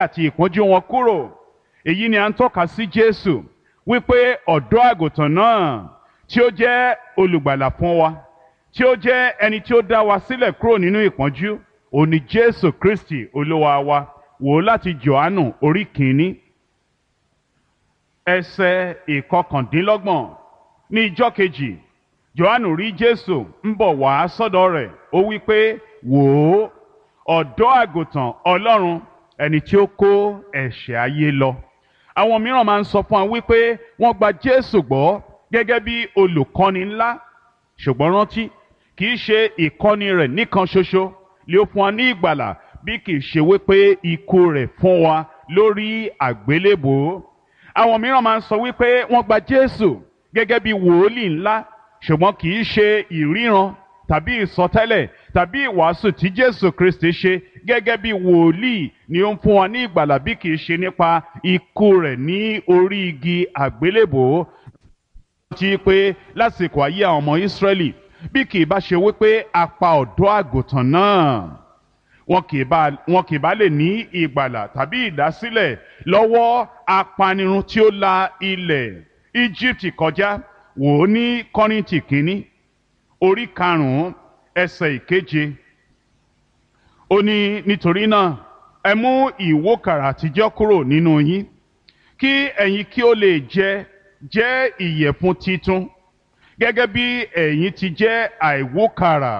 àti ìpọ́njú wọn kúrò èyí ni à ń tọ́ka sí Jésù wípé ọ̀dọ́ àgùntàn náà tí ó jẹ́ olùgbàlà fún wa tí ó jẹ́ ẹni tí ó dá wa sílẹ̀ kúrò nínú ìpọ́njú òun ni Jésù Kristi olúwa wa wò ó láti Jòhánù orí kìíní ẹsẹ̀ ìkọkàndínlọ́gbọ̀n ní ijọ́ kejì Jòhánù rí Jésù ń bọ̀ wá sọ́dọ̀ rẹ̀ ó wí pé wò ó ọ̀dọ́ àgùntàn Ọlọ́run ẹni tí ó kó ẹ̀ṣẹ̀ ayé lọ àwọn mìíràn máa ń sọ fún wa wípé wọ́n gba Jésù gbọ́ gẹ́gẹ́ bí olùkọ́ni ńlá ṣùgbọ́n rántí kì í ṣe ìkọ́ni rẹ̀ nìkan ṣoṣo lè ó fún wa ní ìgbàlà bí kì í ṣe wípé ikú rẹ̀ fún wa lórí àgbélébòó àwọn mìíràn máa ń sọ wípé wọ́n gba Jésù gẹ́gẹ́ bí wòólì ńlá ṣùgbọ́n kì í ṣe ìríran tàbí ìsọtẹ́lẹ̀ tàbí ìwàásù tí Jésù Kristi ṣe gẹ́gẹ́ bí wòlíì ni ó ń fún wa ní ìgbàlà bí kì í ṣe nípa ikú rẹ̀ ní orí igi àgbélébòó ti pé lásìkò ayé àwọn ọmọ Ísírẹ́lì bí kì í bá ṣe wípé a pa ọ̀dọ́ àgùntàn náà wọn kì í bá wọn kì í bá lè ní ìgbàlà tàbí ìdásílẹ̀ lọ́wọ́ apanirun tí ó la ilẹ̀ Íjíbítì kọjá wò ó ní Kọ́ríńtì kínní orí karùn-ún ẹsẹ̀ ìkeje ó ní nítorí náà ẹ mú ìwókàrà àtijọ́ kúrò nínú yín kí ẹ̀yin kí ó lè jẹ jẹ́ ìyẹ̀fun titun gẹ́gẹ́ bí ẹ̀yin ti jẹ́ àìwókàrà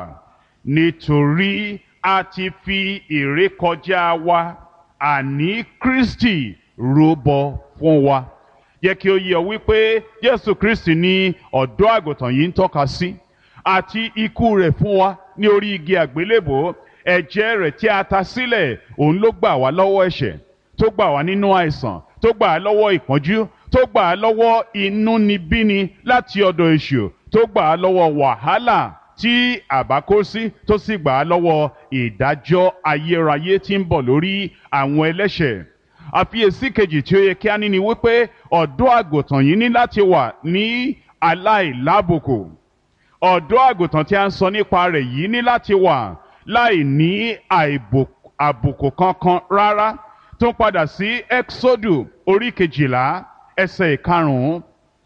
nítorí a ti fi ìrékọjá wa àní Kristi rúbọ fún wa yẹ kí ó yé ọ wípé Jésù Kristi ni ọ̀dọ́ àgùntàn yìí ń tọ́ka sí àti ikú rẹ̀ fún wa ní orí igi àgbélébò ẹ̀jẹ̀ rẹ̀ tí a ta sílẹ̀ òun ló gbà wá lọ́wọ́ ẹ̀ṣẹ̀ tó gbà wá nínú àìsàn tó gbà á lọ́wọ́ ìpọ́njú tó gbà á lọ́wọ́ inúnibíni láti ọ̀dọ̀ èṣù tó gbà á lọ́wọ́ wàhálà tí àbá kó sí tó sì gbà á lọ́wọ́ ìdájọ́ ayérayé tí ń bọ̀ lórí àwọn ẹlẹ́ṣẹ̀ àfiyèsí kejì tí ó yẹ kí á ní ni wípé ọ̀dọ́ àgùntàn yìí ní láti wà ní aláìlábùkù ọ̀dọ́ àgùntàn tí a ń sọ nípa rẹ̀ yìí ní láti wà láì ní àbùkù kankan rárá tó ń padà sí exodu orí kejìlá ẹsẹ̀ ìkarùn-ún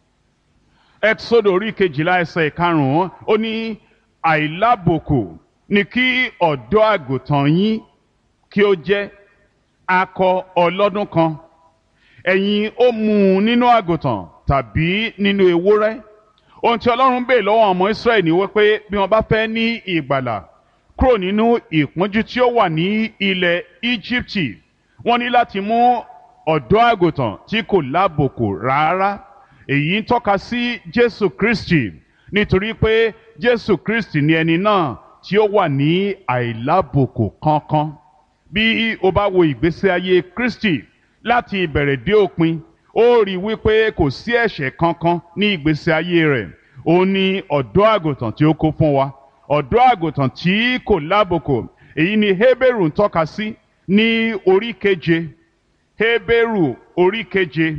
exodu orí kejìlá ẹsẹ̀ ìkarùn-ún ó ní àìlábùkù ni kí ọ̀dọ́ àgùntàn yín kí ó jẹ́ akọ ọlọ́dún kan ẹ̀yin ó mú un nínú àgùntàn tàbí nínú ewúrẹ́ ohun tí ọlọ́run bèè lọ́wọ́ ọmọ israẹli ni wípé bí wọ́n bá fẹ́ ní ìgbàlà kúrò nínú ìpọ́njú tí ó wà ní ilẹ̀ íjíbítì wọ́n ní láti mú ọ̀dọ́ àgùntàn tí kò lábòkù rárá èyí ń tọ́ka sí jésù kristi nítorí pé jésù kristi ni ẹni náà tí ó wà ní àìlábòkù kankan bí o bá wo ìgbésí ayé kristi láti ìbẹ̀rẹ̀ dé òpin ó rí i wípé kò sí ẹ̀ṣẹ̀ kankan ní ìgbésí ayé rẹ̀ ó ní ọ̀dọ́ àgùntàn tí ó kó fún wa ọ̀dọ́ àgùntàn tí kò lábòkò èyí ni Hébérù ń tọ́ka sí ní orí keje Hébérù orí keje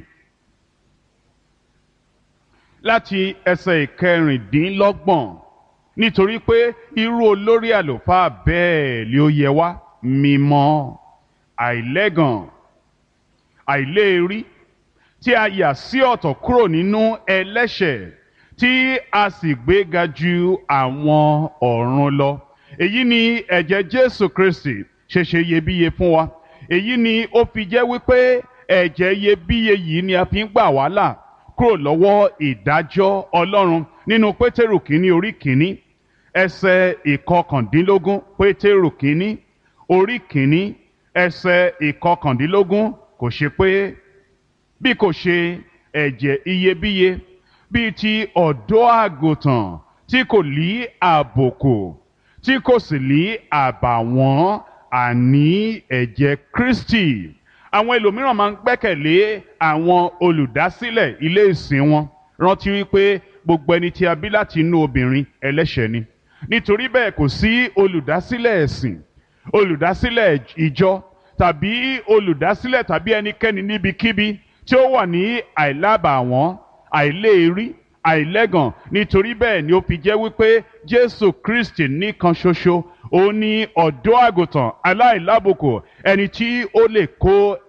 láti ẹsẹ̀ ìkẹrìndínlọ́gbọ̀n nítorí pé irú olórí àlùfáà bẹ́ẹ̀ ni ó yẹ wá mímọ́ àìlẹ́gàn àìléèrí tí a yà sí ọ̀tọ̀ kúrò nínú ẹlẹ́ṣẹ̀ tí a sì gbéga ju àwọn ọ̀run lọ. èyí ni ẹ̀jẹ̀ Jésù Kristi ṣe ṣe iyebíye fún wa. èyí ni ó fi jẹ́ wípé ẹ̀jẹ̀ iyebíye yìí ni a fi ń gbà wá là kúrò lọ́wọ́ ìdájọ́ Ọlọ́run nínú Pétérù kínní orí kínní ẹsẹ̀ ìkọkàndínlógún Pétérù kínní orí kínní ẹsẹ̀ ìkọkàndínlógún kò ṣe pé bí kò ṣe ẹ̀jẹ̀ iyebíye bíi ti ọ̀dọ́ àgùntàn tí kò lí àbòkù tí kò sì lí àbàwọ́n àní ẹ̀jẹ̀ Kristi àwọn ẹlòmíràn máa ń gbẹ́kẹ̀lé àwọn olùdásílẹ̀ ilé ìsìn wọn rántí wípé gbogbo ẹni tí a bí láti inú obìnrin ẹlẹ́ṣẹ̀ ni nítorí bẹ́ẹ̀ kò sí olùdásílẹ̀ ẹ̀sìn olùdásílẹ̀ ìjọ tàbí olùdásílẹ̀ tàbí ẹnikẹ́ni níbikíbi tí ó wà ní àìlábàwọ́n àìléèrí àìlẹ́gàn nítorí bẹ́ẹ̀ ni ó fi jẹ́ wípé Jésù Kristi nìkan ṣoṣo ó ní ọ̀dọ́ àgùntàn aláìlábùkù ẹni tí ó lè kó